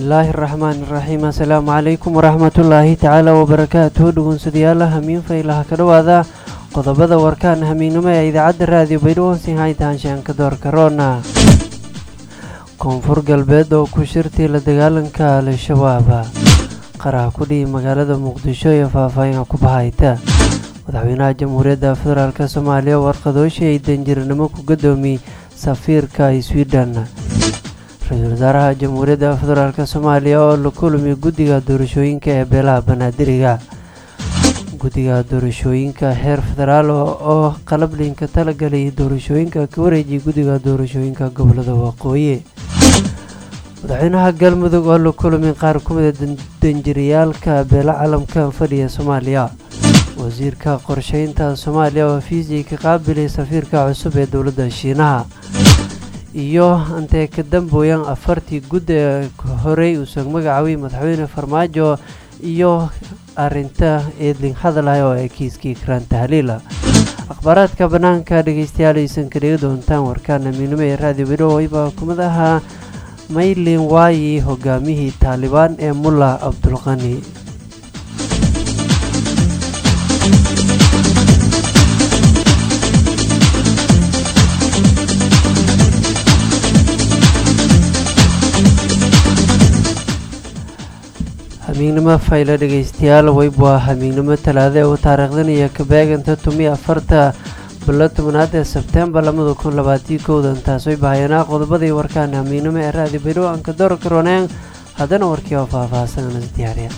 bismillaahi raxmaani raxiim assalaamu calaykum waraxmatullaahi tacaala wabarakaatuhu dhugunsadayaala hamiin faylaha ka dhowaada qodobada warkaan hamiinnimo ee idaacadda raadiyo baydhawonsin haytaanshaanka doorka roona koonfur galbeed oo ku shirtii la dagaalanka al-shabaab qaraha ku dhihi magaalada muqdisho iyo faahfaahinka ku bahayta madaxweynaha jamhuuriyadda federaalk soomaaliya warqadooshi ay danjiranimo ku gadoomiy safiirka sweden ra-iisul wasaaraha jamhuuriyadda federaalk soomaaliya oo la kulmi guddiga doorashooyinka ee beelaha banaadiriga guddiga doorashooyinka heer federaal oo qalablinka talagalay doorashooyinka ka wareejiyay guddiga doorashooyinka gobolada waqooyi madaxweynaha galmudug oo la kulmi qaar ku mida danjiriyaalka beela calamka fadhiya soomaaliya wasiirka qorsheynta soomaaliya oo fiisii ka qaabilay safiirka cusub ee dowladda shiinaha iyo intee ka dambooyan afartii gudd ee horey uusan magacaabay madaxweyne farmaajo iyo arinta eedling hadalay oo ay kiiskii karaan tahliila akhbaaraadka bannaanka dhegeystayaal aysan ka dhigi doontaan warkaan amiinimo ee raadiyo bidhowey baa kumid ahaa maylin waayi hogaamiyihii taalibaan ee mulla cabdulqani hamiignimo fayla dhegeystayaal weyb waa hamiignimo talaada u taariikhdan iyo kabeeganta tumi afarta bilo tobanaad ee sebtembar labada kun labaatiyo kowdan taasooy bahayanaa qodobadii warkaan hamiignimo ee raadi baydhow anka door karooneen haddana warkii oo faahfaahsan anas diyaariya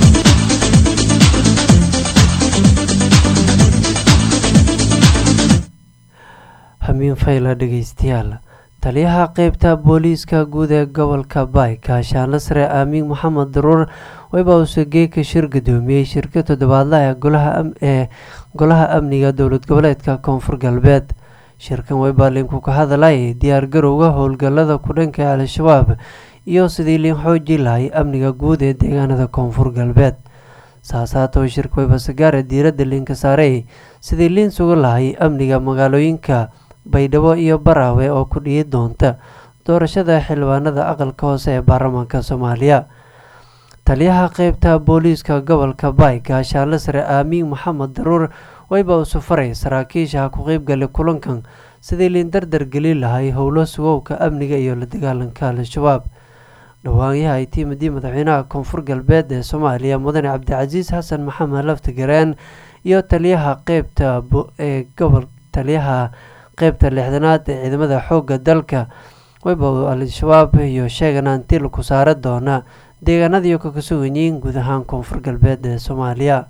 hamiin fayla dhegeystayaal taliyaha qeybta booliiska guud ee gobolka baay kaashaanla sare aamiin maxamed daruur weyba uuse geeka shir gudoomiyey shirka toddobaadlaha ee golaha amniga dowlad goboleedka koonfur galbeed shirkan weyba linku ka hadalay diyaargarowga howlgalada kudhanka al-shabaab iyo sidii liin xooji lahay amniga guud ee deegaanada koonfur galbeed saasaatoo shirka weyba sagaare diiradda liinka saarey sidii liin suga lahay amniga magaalooyinka baydhabo iyo baraawe oo ku dhihi doonta doorashada xildhibaanada aqalka hoose ee baarlamaanka soomaaliya taliyaha qeybta booliiska gobolka baay gaashaanle sare aamiin maxamed daruur weyba usu faray saraakiisha ku qeybgalay kulankan sidii liin dardar gelin lahay howlo sugowka amniga iyo la dagaalanka al-shabaab dhawaanyaha ay tiimadii madaxweynaha koonfur galbeed ee soomaaliya mudane cabdicasiis xasan maxamed laftigareen iyo taliyaha qeybta ee gobol taliyaha qeybta lixdanaad ee ciidamada xoogga dalka weyba al-shabaab iyo sheegan antil ku saara doona deegaanadii ka sugan yihiin guud ahaan koonfur galbeed ee soomaaliya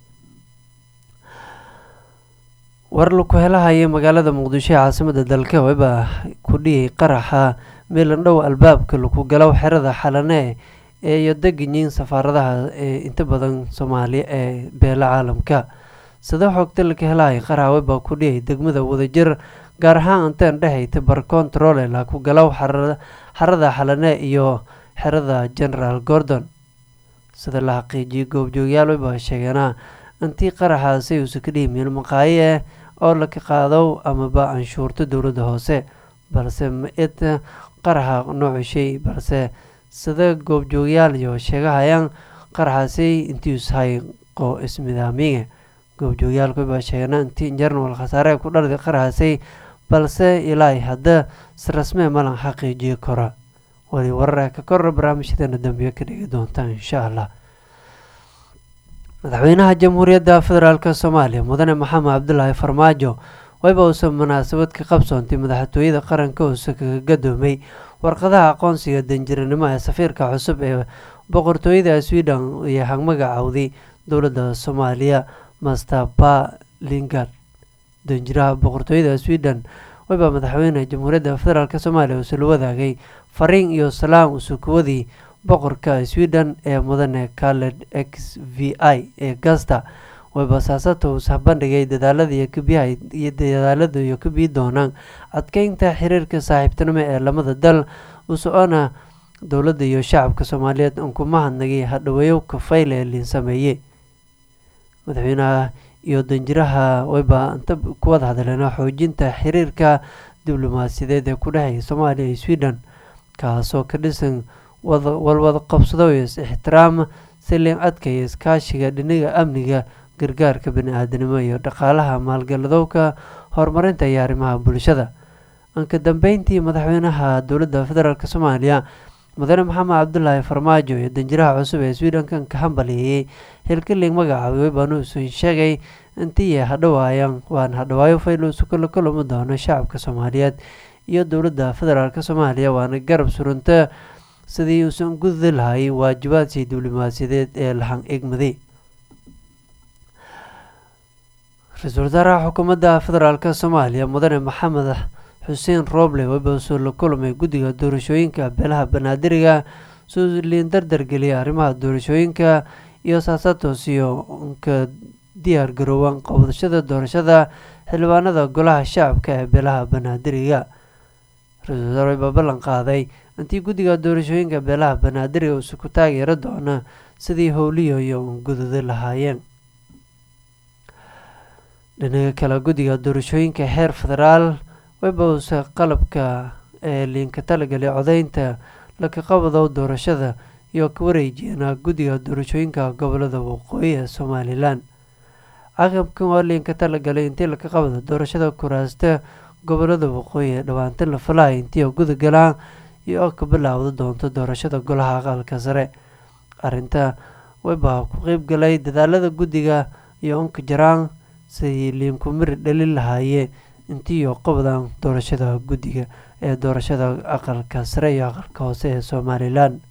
war laku helahaya magaalada muqdisho ee caasimada dalka weyba ku dhiyay qaraxa meelandhow albaabka laku galow xerada xalane ee iyo degan yihiin safaaradaha ee inta badan soomaaliya ee beela caalamka sida xogta laka helahaya qaraxa weyba ku dhiyay degmada wadajir gaar ahaan anteen dhehayta bar controle laku galow xarada xalane iyo xerada generaal gordon sida la xaqiijiyay goobjoogyaal weyba sheegeena intii qaraxaasi uusa ka dhihi meel maqaayo ah oo laka qaado amaba anshuurta dowladda hoose balse ma-id qaraxa noocu shay balse sida goobjoogyaal iyo sheegahayaan qaraxaasi intiiushay qo ismidaamiga goobjoogyaalku weyba sheegeena intii jarnal khasaare ku dharday qaraxaasi balse ilaa hadda si rasmee malan xaqiijiyo kora wali warara ka korra barnaamijyadeena dambiyo ka dhigi doontaan insha allah madaxweynaha jamhuuriyadda federaalk soomaaliya mudane maxamed cabdulaahi farmaajo weyba uusan munaasabad ka qabsoontay madaxtooyada qaranka uuse kaga gadoomay warqadaha aqoonsiga danjiranimo ee safiirka cusub ee boqortooyada sweden iyo hagmagacowday dowladda soomaaliya master ba lingard danjiraha boqortooyada sweden weyba madaxweyne jamhuuriyadda federaalk soomaaliya uuse la wadaagay fariin iyo salaam usukuwadii boqorka sweden ee mudane kaled x v i ee gasta weyba saasata uus bandhigay dadaalada iyo kabiyaha iyo dadaalada iyo kabii doonaan adkeynta xiriirka saaxiibtinimo ee lamada dal uso-ona dowladda iyo shacabka soomaaliyeed unku mahadnagay hadhaweeyo kafayle ee liin sameeyey madaxweynaha iyo danjiraha weyba inta kuwada hadleen xoojinta xiriirka diblomaasiyadeed ee ku dhexeeya soomaaliya iyo sweden kaasoo ka dhisan walwada qabsado iyo is-ixtiraam si liin adkaya iskaashiga dhinaga amniga gargaarka bani-aadanimo iyo dhaqaalaha maalgaladowka horumarinta iyo arrimaha bulshada anka dambeyntii madaxweynaha dowladda federaalk soomaaliya mudane maxamed cabdulaahi farmaajo iyo danjiraha cusub ee sweden-kan ka hambaliyeeyey hilkaliing magacaabay baanuusu sheegay intii hadhawaayan waan hadhawaayo fayluusu kala kulami doono shacabka soomaaliyeed iyo dowladda federaalk soomaaliya waana garab surunta sidii uusan gududi lahay waajibaadkii diblomaasiyadeed ee lahan egmaday ra-iisul wasaaraha xukuumadda federaalk soomaaliya mudane maxamed xuseen roble webasoo la kulmay guddiga doorashooyinka beelaha banaadiriga suliin dardargeliyay arrimaha doorashooyinka iyo saasatos iyo ka diyaar garoowaan qabadashada doorashada xildhibaanada golaha shacabka ee beelaha banaadiriga ra-isul wasaare baa ballan qaaday intii guddiga doorashooyinka beelaha banaadiriga uusu ku taageeri doona sidii howliyayo un gududi lahaayeen dhinaga kale guddiga doorashooyinka heer federaal webause qalabka ee liinka talagalay codeynta laka qabadow doorashada iyo ka wareejeena guddiga doorashooyinka gobolada waqooyi ee somalilan caqabkan waa liinka talagalay intii laka qabado doorashada kuraasta gobolada waqooyi ee dhawaantan la falaya intii guda galaan iyo oo ka bilaawda doonto doorashada golaha aqalka sare arrinta webaa ku qeyb galay dadaalada guddiga iyo unka jaraan sidii liinku miri dhalin lahaayee intiiyo qabdan doorashada guddiga ee doorashada aqalka sare iyo aqalka hoose ee somalilan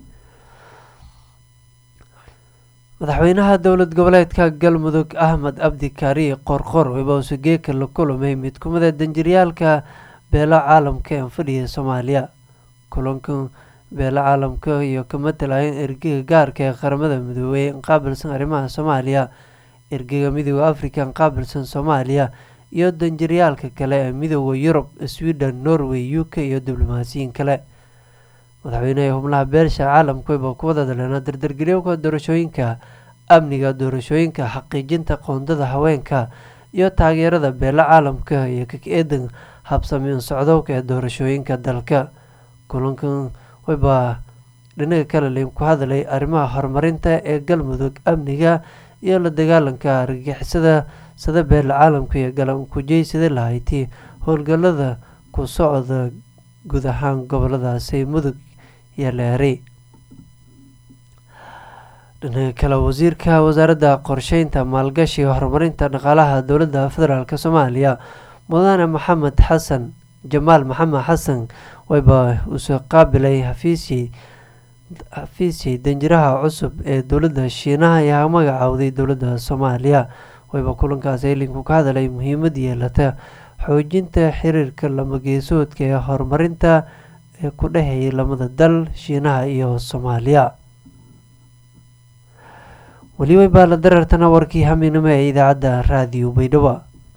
madaxweynaha dowlad goboleedka galmudug axmed abdi kaariye qorqor webause geeka la kulmay mid kumida danjiryaalka beelo caalamka ee fadhiya soomaaliya kulankan beelo caalamka iyo ka matalayan ergega gaarka ee qaramada midoobey qaabilsan arrimaha soomaaliya ergega midooda africa qaabilsan soomaaliya iyo danjiryaalka kale ee midooda yurub sweden norway u k iyo diblomaasiyiin kale madaxweyneha xubnaha beelsha caalamka wayba ku wada daleena dardargelyoka doorashooyinka amniga doorashooyinka xaqiijinta qoondada haweenka iyo taageerada beelo caalamka iyo kak-eedan habsamiin socdowka ee doorashooyinka dalka kulankan wayba dhinaga kale liin ku hadlay arrimaha horumarinta ee galmudug amniga iyo la dagaalanka argagixisada sida beela caalamka iyo galan kujeysada lahayti howlgalada ku socda guud ahaan goboladaasi mudug iyo leeri dhinaga kale wasiirka wasaaradda qorsheynta maalgashiga horumarinta dhaqaalaha dowladda federaalk soomaaliya mudane maxamed xasan jamaal maxamed xasan wayba uusoo qaabilay xafiisyii xafiisyii danjiraha cusub ee dowladda shiinaha ayaa magacaawday dowladda soomaaliya wayba kulankaas elinku ka hadalay muhiimad yeelata xoojinta xiriirka lamageesoodka ee horumarinta ee ku dhexeeyay lamada dal shiinaha iyo soomaaliya weli waybaa la dareertana warkii haminimo ee idaacadda raadiyo baydhabo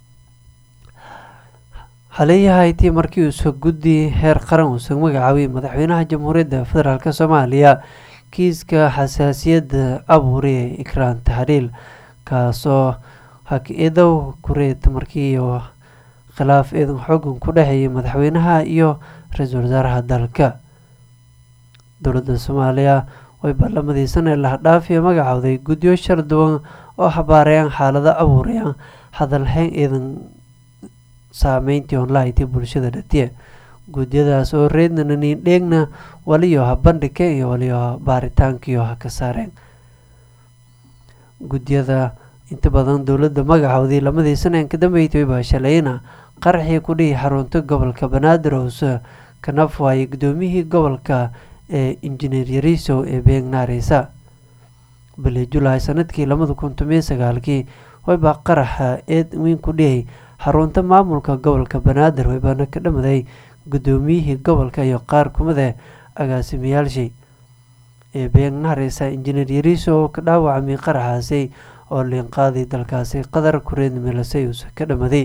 haleeyahaytii markii uusa guddi heer qaran uusan magacaabay madaxweynaha jamhuuriyadda federaalk soomaaliya kiiska xasaasiyadda abuuri ee ikraan tahriil kaasoo hak-idow kureed markiiyo khilaaf eedan xoogan ku dhexeeyay madaxweynaha iyo ra-iisul wasaaraha dalka dowladda soomaaliya way baarlamadii sane lahadhaafiya magacowday guddiyo shar duwan oo xabaarayaan xaalado abuurayaan hadalhayn eedan saameyntii onlaiti bulshada dhatiya guudyadaas oo reednana niindheegna waliyo ha bandhigka iyo waliyo baaritaankiyo ha ka saareen gudyada inta badan dowladda magacowdii lamadii saneen ka dambeeytay baa shalayna qaraxii ku dhihi xarunta gobolka banaadir hoose kanaf waayay guddoomiyihii gobolka ee injineer yariisow ee beegnaareysa bili julaay sanadkii labada kun tomiyo sagaalkii waybaa qaraxa eed weyn ku dhihey xarunta maamulka gobolka banaadir waybaana ka dhamaday guddoomiyihii gobolka iyo qaar kumida agaasimayaalshii ee beegnaareysa injineer yariiso oo ka dhaawacmay qaraxaasi oo liinqaadii dalkaasi qatar kureed milasay uuse ka dhamaday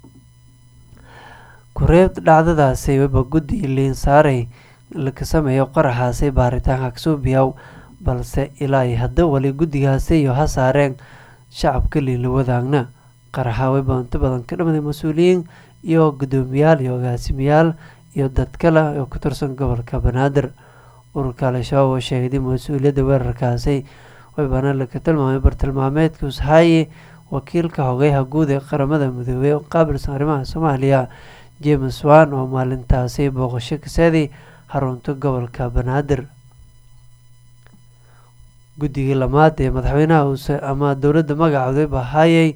kureed dhacdadaasi wayba guddi liin saaray laka sameeyo qaraxaasi baaritaanka kasuubiyaw balse ilaa ay hadda wali guddigaasi iyo ha saareen shacabka liinla wadaagna qaraxa wayba inta badan ka dhamaday mas-uuliyiin iyo guddoomiyaal iyo agaasimayaal iyo dad kale oo ka tirsan gobolka banaadir ururka al-shabaab oo sheegday mas-uuliyadda weerarkaasi waybana laga tilmaamay bartilmaameedka ushaye wakiilka hogeyaha guud ee qaramada midoobey oo qaabilsan arrimaha soomaaliya james wan oo maalintaasi booqasho kaseeday xarunta gobolka banaadir guddigii lamaad ee madaxweynaha ama dowladda magacooday bahaayay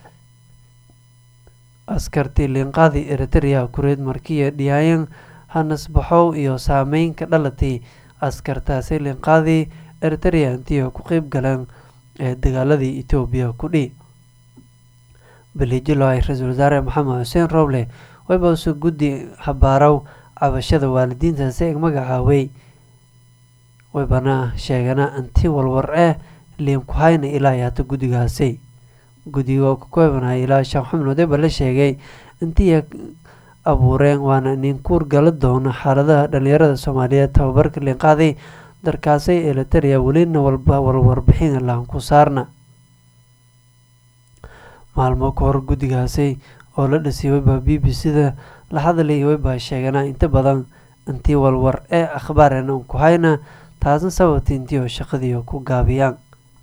askartii liinqaadi eritrea kureed markiya dhiyaayan hanasbaxow iyo saameyn ka dhalatay askartaasi liinqaadi eritrea intii ku qeyb galeen ee dagaaladii etoobiya kudhi baliijilo ay ra-iisul wasaare maxamed xuseen roble waybause guddi habaarow cabashada waalidiintaasi eg magacaawey waybana sheegana intii walwar eh liinkuhayna ilaa hata guddigaasi guddiga oo ka koobanaya ilaa shan xubnood eeba la sheegay intii abuureen waana ninkuur gala doono xaaladaha dhalinyarada soomaaliyeed tababarka liinqaaday darkaasay elitaria welina walba walwarbixin laan ku saarna maalmo ka hor guddigaasi oo la dhisay wayba b b c-da la hadlay wayba sheegana inta badan intii walwar ee akhbaareen un ku hayna taasna sababta intii oo shaqadii ku gaabiyaan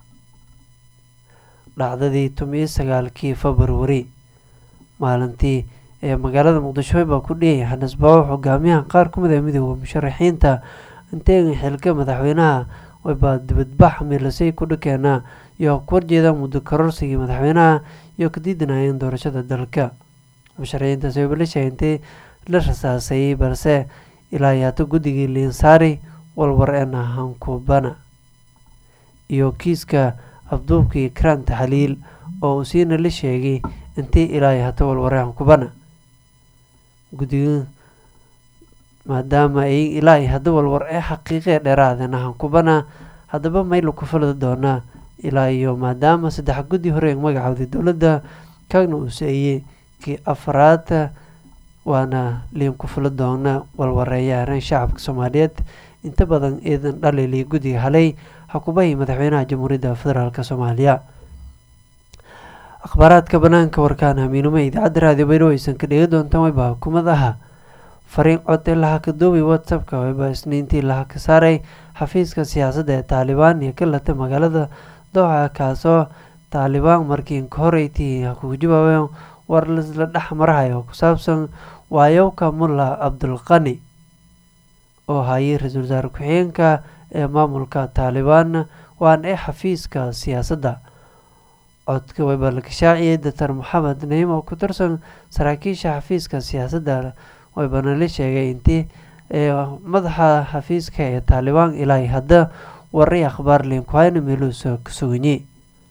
dhacdadii tomiyo sagaalkii februari maalintii ee magaalada muqdisho waybaa ku dhiyay xanisbaawo hogaamiyaha qaar ka mid a midooda musharaxiinta inteega xilka madaxweynaha waybaa dibadbax milasay ku dhakeena iyo ku horjeeda muddo kororsigii madaxweynaha iyo ka diidanayeen doorashada dalka musharaxiintaasi wayba la sheegay la rasaasayay balse ilaa yaata guddigii liinsaari walwar een hankubana iyo kiiska afduubkii kraan taxliil oo uu siina la sheegay intii ilaa hata walware hankubana guddiga maadaama ay ilaa hadda walwar ee xaqiiqee dheeraadeen hankubana haddaba mayla ku falada doonaa ilaa iyo maadaama saddex guddi hore magacooday dowladda kaagna uu seeyey kii afraad waana liin ku fula doona walwareeya areen shacabka soomaaliyeed inta badan iidan dhalili guddiga halay xakubahii madaxweynaha jamhuuriyadda federaalk soomaaliya akhbaaraadka banaanka warkaan hamiinumo idaacadda raadiyo baydhabo aysan ka dhegi doontaan wayba hukumad aha fariin cod ee laha ka duubay whatsappka wayba isniintii laha ka saaray xafiiska siyaasadda ee taalibaan iyo ka lata magaalada dooxa kaasoo taalibaan markii inka horeytii kugu jawaabeen war la dhex marahay oo ku saabsan waayowka mulla cabdulqani oo hayay ra-iisul wasaare ku-xigeenka ee maamulka taalibaan waana ee xafiiska siyaasadda codka wayba la kashaaciyay doctor maxamed naim oo ku tirsan saraakiisha xafiiska siyaasadda waybana la sheegay intii madaxa xafiiska ee taalibaan ilaa hadda waray akhbaar liinkuhayna meeluusa ka suganyey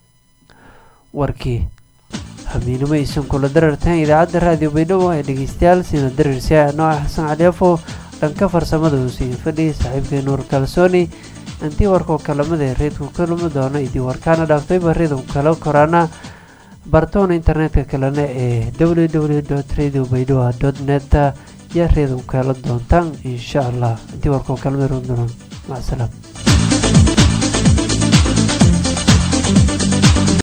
warkii hamiinimo aysan kula darartaan idaacadda raadiyo baydhabo ee dhegeystayaal siina darirsia nooca xasan caliafo dhanka farsamada uu siin fadhiyay saaxiibkay nuur kalsooni intii warkoo kalamada reedku ka lumi doono idii warkaana dhaaftayba reedku kala koraana bartoona internetka kalena ee w w dot radio baydhabo dot net yaa reedku kala doontaan insha allah intii warkoo kalamada run doona macsalaam